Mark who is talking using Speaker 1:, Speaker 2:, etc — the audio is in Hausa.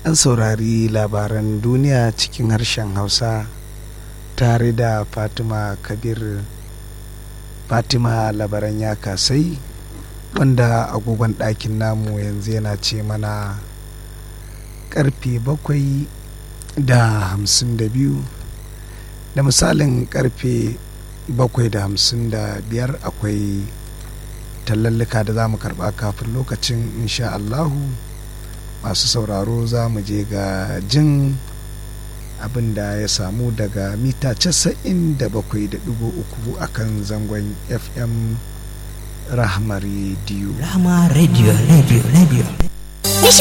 Speaker 1: an saurari labaran duniya cikin harshen hausa tare da fatima kabir fatima labaran ya kasai wanda agogon ɗakin namu yanzu yana ce mana karfe bakwai da hamsin da biyu da misalin karfe bakwai da hamsin da biyar akwai tallallika da za mu karba kafin lokacin insha Allahu masu sauraro za mu je ga jin abin da ya samu daga mita casa'in da bakwai da dubu uku a kan zangon fm rahama radio
Speaker 2: Rahama Radio, Radio, Radio.